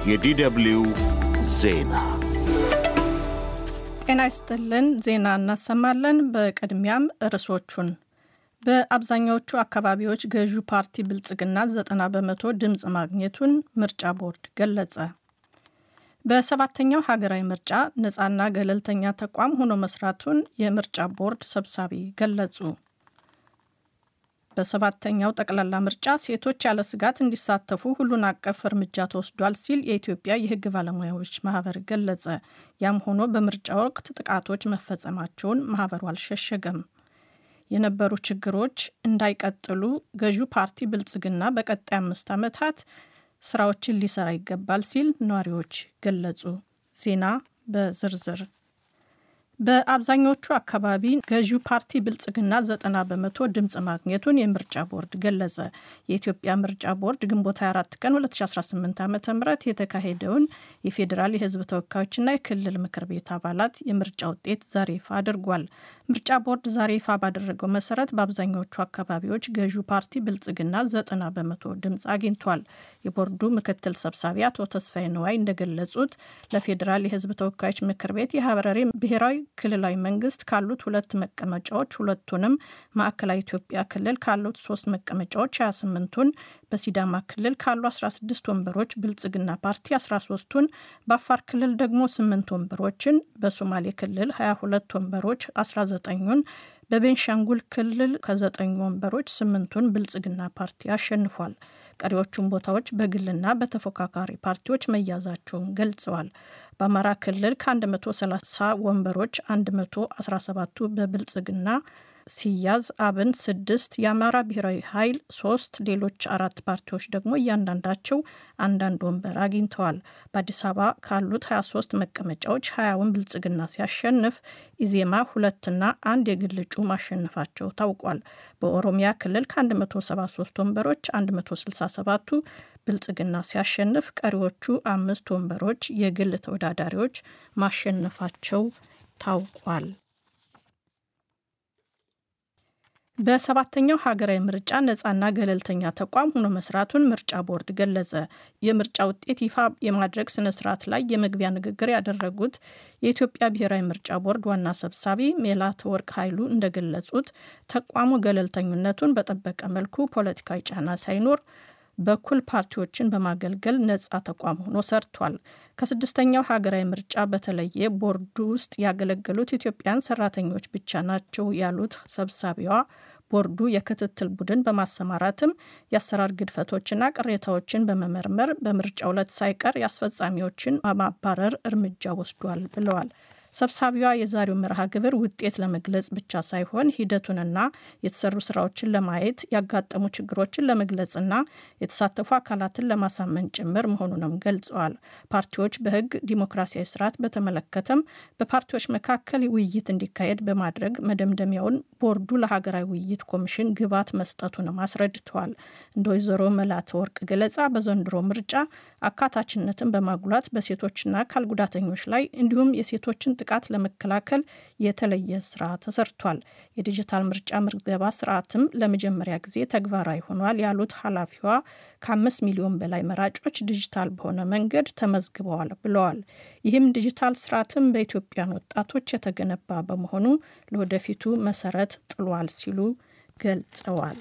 የዲደብልዩ ዜና ጤና ይስጥልን። ዜና እናሰማለን። በቅድሚያም ርዕሶቹን በአብዛኛዎቹ አካባቢዎች ገዢው ፓርቲ ብልጽግና 90 በመቶ ድምፅ ማግኘቱን ምርጫ ቦርድ ገለጸ። በሰባተኛው ሀገራዊ ምርጫ ነፃና ገለልተኛ ተቋም ሆኖ መስራቱን የምርጫ ቦርድ ሰብሳቢ ገለጹ። በሰባተኛው ጠቅላላ ምርጫ ሴቶች ያለ ስጋት እንዲሳተፉ ሁሉን አቀፍ እርምጃ ተወስዷል ሲል የኢትዮጵያ የሕግ ባለሙያዎች ማህበር ገለጸ። ያም ሆኖ በምርጫ ወቅት ጥቃቶች መፈጸማቸውን ማህበሩ አልሸሸገም። የነበሩ ችግሮች እንዳይቀጥሉ ገዢው ፓርቲ ብልጽግና በቀጣይ አምስት ዓመታት ስራዎችን ሊሰራ ይገባል ሲል ነዋሪዎች ገለጹ። ዜና በዝርዝር በአብዛኞቹ አካባቢ ገዢው ፓርቲ ብልጽግና ዘጠና በመቶ ድምፅ ማግኘቱን የምርጫ ቦርድ ገለጸ። የኢትዮጵያ ምርጫ ቦርድ ግንቦት 24 ቀን 2018 ዓ ም የተካሄደውን የፌዴራል የህዝብ ተወካዮችና የክልል ምክር ቤት አባላት የምርጫ ውጤት ዛሬ ይፋ አድርጓል። ምርጫ ቦርድ ዛሬ ይፋ ባደረገው መሰረት በአብዛኛዎቹ አካባቢዎች ገዢው ፓርቲ ብልጽግና ዘጠና በመቶ ድምፅ አግኝቷል። የቦርዱ ምክትል ሰብሳቢ አቶ ተስፋዬ ንዋይ እንደገለጹት ለፌዴራል የህዝብ ተወካዮች ምክር ቤት የሀረሪ ብሔራዊ ክልላዊ መንግስት ካሉት ሁለት መቀመጫዎች ሁለቱንም፣ ማዕከላዊ ኢትዮጵያ ክልል ካሉት ሶስት መቀመጫዎች 28ቱን፣ በሲዳማ ክልል ካሉ 16 ወንበሮች ብልጽግና ፓርቲ 13ቱን፣ በአፋር ክልል ደግሞ 8 ወንበሮችን፣ በሶማሌ ክልል 22 ወንበሮች 19ኙን በቤንሻንጉል ክልል ከዘጠኙ ወንበሮች ስምንቱን ብልጽግና ፓርቲ አሸንፏል። ቀሪዎቹን ቦታዎች በግልና በተፎካካሪ ፓርቲዎች መያዛቸውን ገልጸዋል። በአማራ ክልል ከ130 ወንበሮች 117ቱ በብልጽግና ሲያዝ አብን ስድስት የአማራ ብሔራዊ ኃይል ሶስት ሌሎች አራት ፓርቲዎች ደግሞ እያንዳንዳቸው አንዳንድ ወንበር አግኝተዋል። በአዲስ አበባ ካሉት 23 መቀመጫዎች ሀያውን ብልጽግና ሲያሸንፍ ኢዜማ ሁለትና አንድ የግል እጩ ማሸነፋቸው ታውቋል። በኦሮሚያ ክልል ከ173 ወንበሮች 167ቱ ብልጽግና ሲያሸንፍ ቀሪዎቹ አምስት ወንበሮች የግል ተወዳዳሪዎች ማሸነፋቸው ታውቋል። በሰባተኛው ሀገራዊ ምርጫ ነፃና ገለልተኛ ተቋም ሆኖ መስራቱን ምርጫ ቦርድ ገለጸ። የምርጫ ውጤት ይፋ የማድረግ ስነ ስርዓት ላይ የመግቢያ ንግግር ያደረጉት የኢትዮጵያ ብሔራዊ ምርጫ ቦርድ ዋና ሰብሳቢ ሜላትወርቅ ኃይሉ እንደገለጹት ተቋሙ ገለልተኝነቱን በጠበቀ መልኩ ፖለቲካዊ ጫና ሳይኖር በኩል ፓርቲዎችን በማገልገል ነጻ ተቋም ሆኖ ሰርቷል። ከስድስተኛው ሀገራዊ ምርጫ በተለየ ቦርዱ ውስጥ ያገለገሉት ኢትዮጵያን ሰራተኞች ብቻ ናቸው ያሉት ሰብሳቢዋ ቦርዱ የክትትል ቡድን በማሰማራትም የአሰራር ግድፈቶችና ቅሬታዎችን በመመርመር በምርጫ ዕለት ሳይቀር የአስፈጻሚዎችን ማባረር እርምጃ ወስዷል ብለዋል። ሰብሳቢዋ የዛሬው መርሃ ግብር ውጤት ለመግለጽ ብቻ ሳይሆን ሂደቱንና የተሰሩ ስራዎችን ለማየት ያጋጠሙ ችግሮችን ለመግለጽና የተሳተፉ አካላትን ለማሳመን ጭምር መሆኑንም ገልጸዋል። ፓርቲዎች በሕግ ዲሞክራሲያዊ ስርዓት በተመለከተም በፓርቲዎች መካከል ውይይት እንዲካሄድ በማድረግ መደምደሚያውን ቦርዱ ለሀገራዊ ውይይት ኮሚሽን ግብዓት መስጠቱንም አስረድተዋል። እንደ ወይዘሮ መላትወርቅ ገለጻ በዘንድሮ ምርጫ አካታችነትን በማጉላት በሴቶችና አካል ጉዳተኞች ላይ እንዲሁም የሴቶችን ጥቃት ለመከላከል የተለየ ስራ ተሰርቷል። የዲጂታል ምርጫ ምዝገባ ስርዓትም ለመጀመሪያ ጊዜ ተግባራዊ ሆኗል ያሉት ኃላፊዋ ከአምስት ሚሊዮን በላይ መራጮች ዲጂታል በሆነ መንገድ ተመዝግበዋል ብለዋል። ይህም ዲጂታል ስርዓትም በኢትዮጵያን ወጣቶች የተገነባ በመሆኑ ለወደፊቱ መሰረት ጥሏል ሲሉ ገልጸዋል።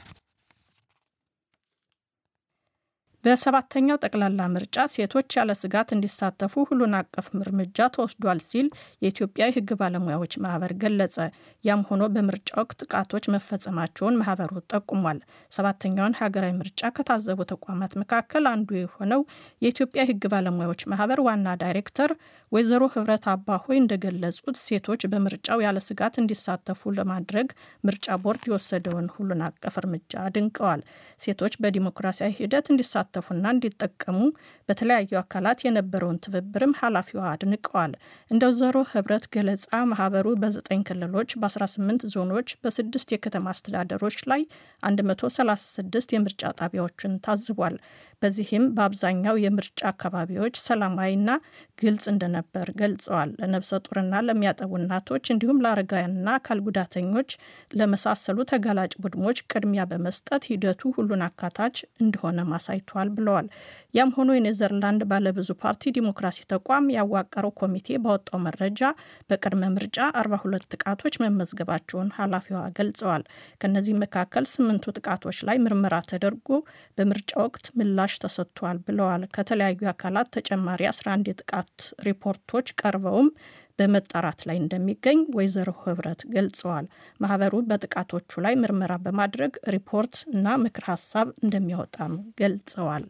በሰባተኛው ጠቅላላ ምርጫ ሴቶች ያለ ስጋት እንዲሳተፉ ሁሉን አቀፍ እርምጃ ተወስዷል ሲል የኢትዮጵያ የሕግ ባለሙያዎች ማህበር ገለጸ። ያም ሆኖ በምርጫ ወቅት ጥቃቶች መፈጸማቸውን ማህበሩ ጠቁሟል። ሰባተኛውን ሀገራዊ ምርጫ ከታዘቡ ተቋማት መካከል አንዱ የሆነው የኢትዮጵያ የሕግ ባለሙያዎች ማህበር ዋና ዳይሬክተር ወይዘሮ ህብረት አባሆይ እንደገለጹት ሴቶች በምርጫው ያለ ስጋት እንዲሳተፉ ለማድረግ ምርጫ ቦርድ የወሰደውን ሁሉን አቀፍ እርምጃ አድንቀዋል። ሴቶች በዲሞክራሲያዊ ሂደት እንዲሳተፉና እንዲጠቀሙ በተለያዩ አካላት የነበረውን ትብብርም ኃላፊዋ አድንቀዋል። እንደ ወይዘሮ ህብረት ገለጻ ማህበሩ በዘጠኝ ክልሎች በ18 ዞኖች በስድስት የከተማ አስተዳደሮች ላይ 136 የምርጫ ጣቢያዎችን ታዝቧል። በዚህም በአብዛኛው የምርጫ አካባቢዎች ሰላማዊና ግልጽ እንደነበር ገልጸዋል። ለነብሰ ጡርና ለሚያጠቡ እናቶች እንዲሁም ለአረጋውያንና አካል ጉዳተኞች ለመሳሰሉ ተጋላጭ ቡድኖች ቅድሚያ በመስጠት ሂደቱ ሁሉን አካታች እንደሆነ ማሳይቷል ብለዋል። ያም ሆኖ የኔዘርላንድ ባለብዙ ፓርቲ ዲሞክራሲ ተቋም ያዋቀረው ኮሚቴ ባወጣው መረጃ በቅድመ ምርጫ 42 ጥቃቶች መመዝገባቸውን ኃላፊዋ ገልጸዋል። ከእነዚህ መካከል ስምንቱ ጥቃቶች ላይ ምርመራ ተደርጎ በምርጫ ወቅት ምላሽ ተሰጥቷል ብለዋል። ከተለያዩ አካላት ተጨማሪ 11 የጥቃት ሪፖርቶች ቀርበውም በመጣራት ላይ እንደሚገኝ ወይዘሮ ህብረት ገልጸዋል። ማህበሩ በጥቃቶቹ ላይ ምርመራ በማድረግ ሪፖርት እና ምክር ሀሳብ እንደሚያወጣም ገልጸዋል።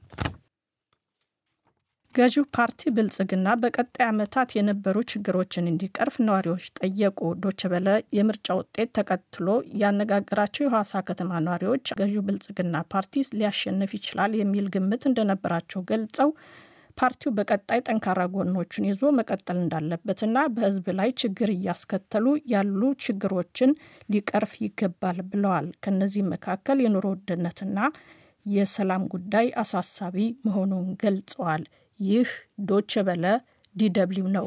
ገዢው ፓርቲ ብልጽግና በቀጣይ ዓመታት የነበሩ ችግሮችን እንዲቀርፍ ነዋሪዎች ጠየቁ። ዶችበለ የምርጫ ውጤት ተከትሎ ያነጋገራቸው የሐዋሳ ከተማ ነዋሪዎች ገዢው ብልጽግና ፓርቲ ሊያሸንፍ ይችላል የሚል ግምት እንደነበራቸው ገልጸው ፓርቲው በቀጣይ ጠንካራ ጎኖቹን ይዞ መቀጠል እንዳለበትና በሕዝብ ላይ ችግር እያስከተሉ ያሉ ችግሮችን ሊቀርፍ ይገባል ብለዋል። ከነዚህም መካከል የኑሮ ውድነትና የሰላም ጉዳይ አሳሳቢ መሆኑን ገልጸዋል። ይህ ዶቼ በለ ዲደብሊው ነው።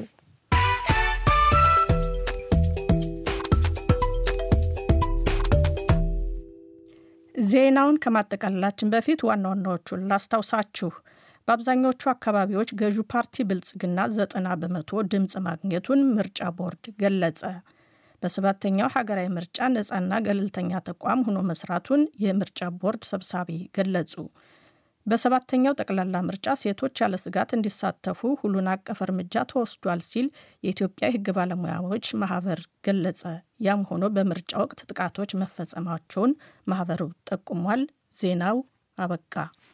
ዜናውን ከማጠቃለላችን በፊት ዋና ዋናዎቹን ላስታውሳችሁ። በአብዛኛዎቹ አካባቢዎች ገዢው ፓርቲ ብልጽግና ዘጠና በመቶ ድምፅ ማግኘቱን ምርጫ ቦርድ ገለጸ። በሰባተኛው ሀገራዊ ምርጫ ነፃና ገለልተኛ ተቋም ሆኖ መስራቱን የምርጫ ቦርድ ሰብሳቢ ገለጹ። በሰባተኛው ጠቅላላ ምርጫ ሴቶች ያለ ስጋት እንዲሳተፉ ሁሉን አቀፍ እርምጃ ተወስዷል ሲል የኢትዮጵያ የሕግ ባለሙያዎች ማህበር ገለጸ። ያም ሆኖ በምርጫ ወቅት ጥቃቶች መፈጸማቸውን ማህበሩ ጠቁሟል። ዜናው አበቃ።